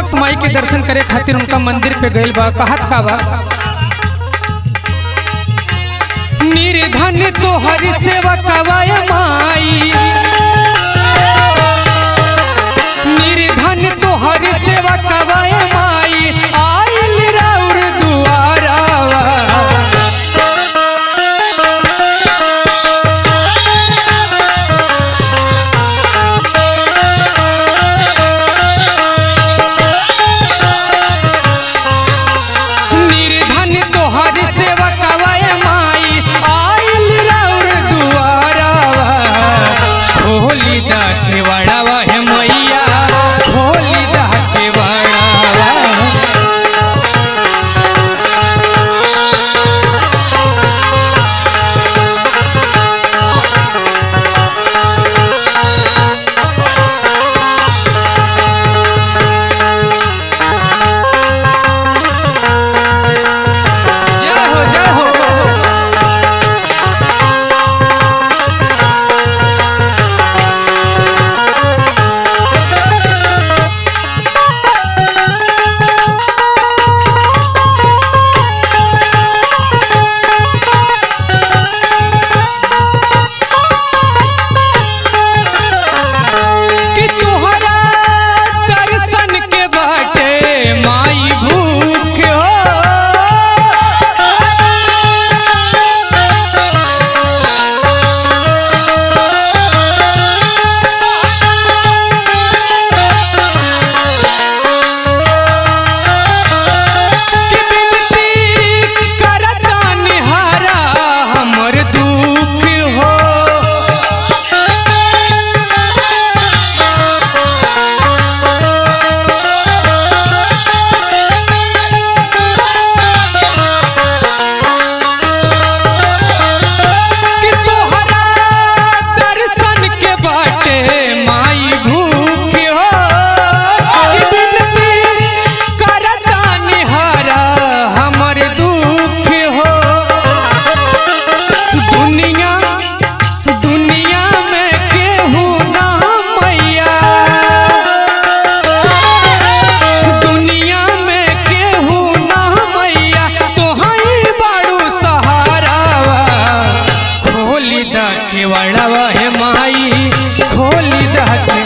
भक्त माई के दर्शन करे खातिर उनका मंदिर पे गइल बा कहत का बा निर्धन तोहर सेवा कवाय माई निर्धन तोहर सेवा कवाय माई आइल राउर दुआरावा निर्धन तोहर सेवा कवाय माई आइल राउर दुआरावा खोली दा के वड़ावा है मैया खोली दा के वड़ावा जय हो जय हो कि तुहरा दर्शन के बाटे माई भूख हो कि बिनती करता निहारा हमर दुख हो कि तोहरा दर्शन के बाटे माई भूख हो कि बिनती करता निहारा हमर दुख हो दुनिया दुनिया में केहू ना मैया दुनिया में केहू ना मैया तोहई बाड़ू सहारावा खोली दा के वड़ावा है माई खोली दा के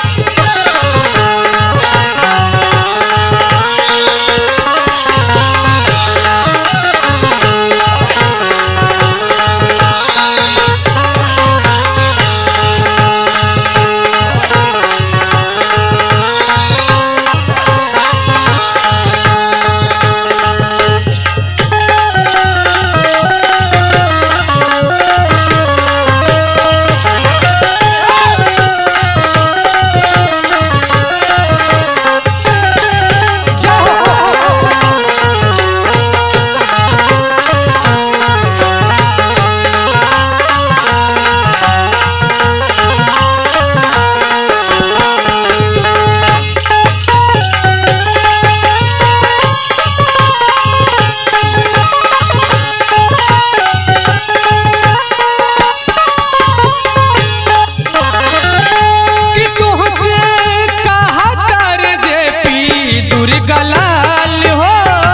कि तुहसे कहा कर जे पी दुर्गा लाल हो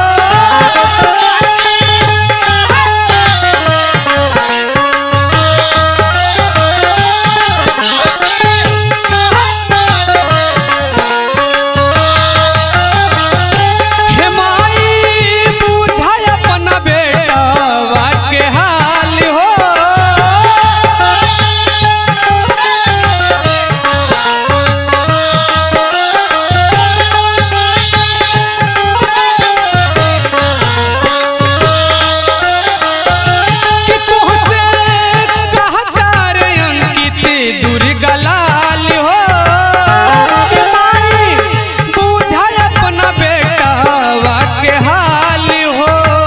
हे माई बुझाय अपना बेटा के हाल हो कि तुहसे कहता रे अंकित दुर्गा लाल हो कि माई बुझाय अपना बेटा के हाल हो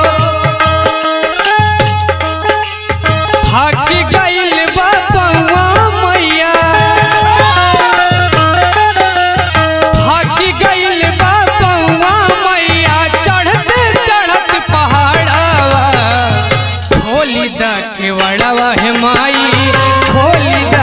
थाकी गइल बा पौआ मैया थाकी गइल बा पौआ मैया चढ़ते चढ़त पहाड़ावा खोली दा के वड़ावा है माई खोली दा